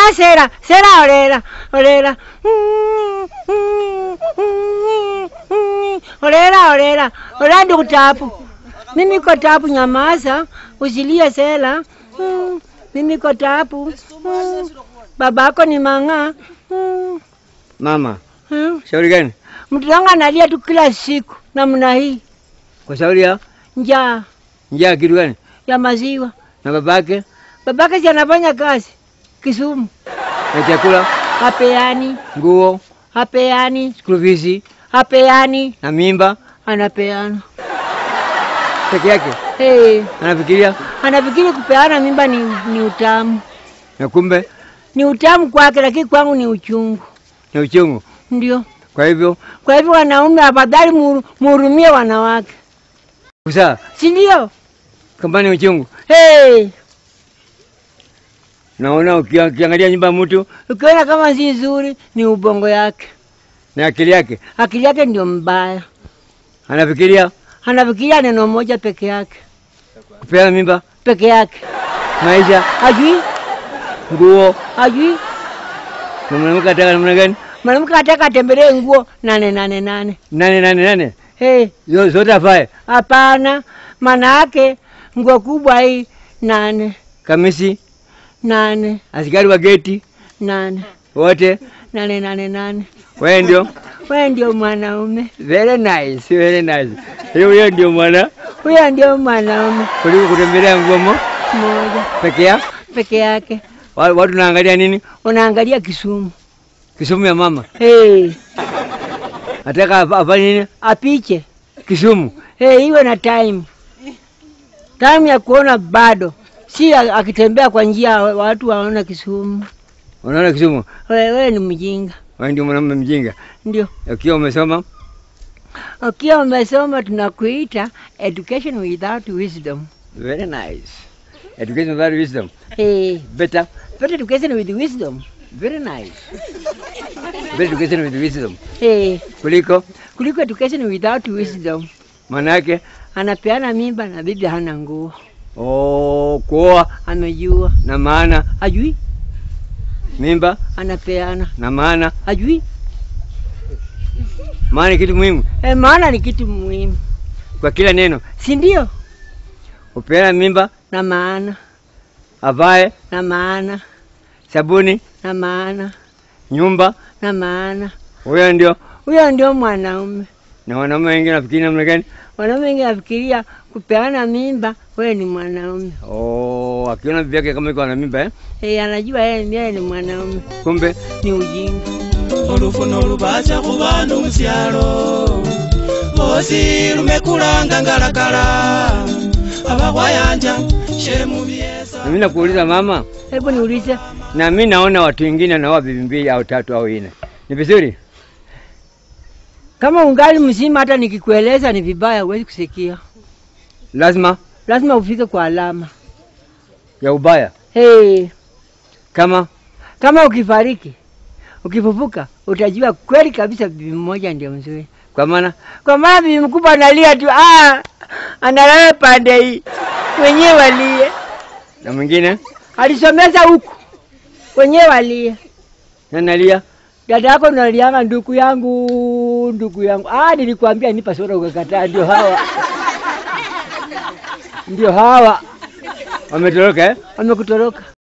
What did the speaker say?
Orera sera, sera orera, orera. Orera orera, orera ndugu tapu. Mimi niko tapu, nyamaza, usilie sera. Mm, Mimi niko tapu. Mm, Babako ni mang'aa. Mm, Mama, mm. shauri gani? Mtoto wangu analia tu kila siku namna hii, Kwa shauri ya njaa njaa kitu gani? ya maziwa. Na babake Babake si anafanya kazi Kisumu, na chakula, hapeani, nguo, hapeani, school fees hapeani, na mimba anapeana. peke yake. Hey, Anafikiria anafikiri kupeana mimba ni, ni utamu, na kumbe ni utamu kwake, lakini kwangu ni uchungu. ni uchungu. Ndio Kwa hivyo kwa hivyo, wanaume afadhali muhuru- muhurumie wanawake, kuzaa si ndio? kama ni uchungu. Hey, Naona ukia- ukiangalia nyumba ya mtu ukiona kama si nzuri, ni ubongo yake, na akili yake akili yake ndio mbaya. anafikiria Anafikiria neno moja peke yake, kupeana mimba, peke yake, maisha, hajui nguo, hajui. na mwanamke ataka namna gani? Mwanamke ataka atembelee nguo nane nane nane. Nane nane nane Hey, Zo- zote afae, hapana, maana yake nguo kubwa hii nane kamisi, nane askari wa geti nane wote, nane nane nane. wewe ndio Wewe ndio mwanaume, very nice, very nice. Hiyo hiyo ndio mwana huyo ndio mwanaume kuliko kutembelea nguo mo moja peke yake. peke yake. Wa- Watu naangalia nini? Unaangalia Kisumu. Kisumu ya mama Hey, ataka af- afanye nini? apiche Kisumu hey, iwe na time time ya kuona bado, si a- akitembea kwa njia wa- watu waona Kisumu. unaona Kisumu, Wewe wewe ni mjinga, wewe ndio mwanamume mjinga. ndio Ukiwa umesoma ukiwa umesoma tunakuita education without wisdom. very nice, education without wisdom Hey, better, but education with wisdom. very nice, better education with wisdom Hey, kuliko kuliko education without wisdom. maana yake Anapeana mimba na bibi hana nguo, oh, kuoa amejua na maana hajui, mimba anapeana na maana hajui. maana ni kitu muhimu E, maana ni kitu muhimu, kwa kila neno. si ndio? Upeana mimba, Na maana avae, na maana sabuni, na maana nyumba, na maana, huyo ndio. huyo ndio mwanaume. Na wanaume wengine nafikiri namna gani? Wanaume wengi nafikiria kupeana mimba, wewe ni mwanaume. Oh, akiona bibi yake kama iko na mimba eh? E, anajua yeye yeye ni mwanaume, Kumbe ni ujinga. olufuno lubaca ku bantu mu kyalo bosi lumekulanga ngalakala abakwayanja shemu byesa na mimi nakuuliza mama, Hebu niulize, na mimi naona watu wengine wanaoa bibi mbili au tatu au nne, ni vizuri? kama ungali mzima, hata nikikueleza ni vibaya, huwezi kusikia. Lazima Lazima ufike kwa alama. ya ubaya Hey, kama kama ukifariki ukifufuka, utajua kweli kabisa bibi mmoja ndio mzuri, kwa maana kwa maana bibi mkubwa analia tu, ah, analala pande hii, wenyewe walie, na mwingine alisomeza huku, wenyewe walie. na nalia Dada yako nalianga, ndugu yangu, ndugu yangu. Ah, nilikwambia nipa soda ukakataa. Ndio hawa, ndio hawa wametoroka eh? wamekutoroka.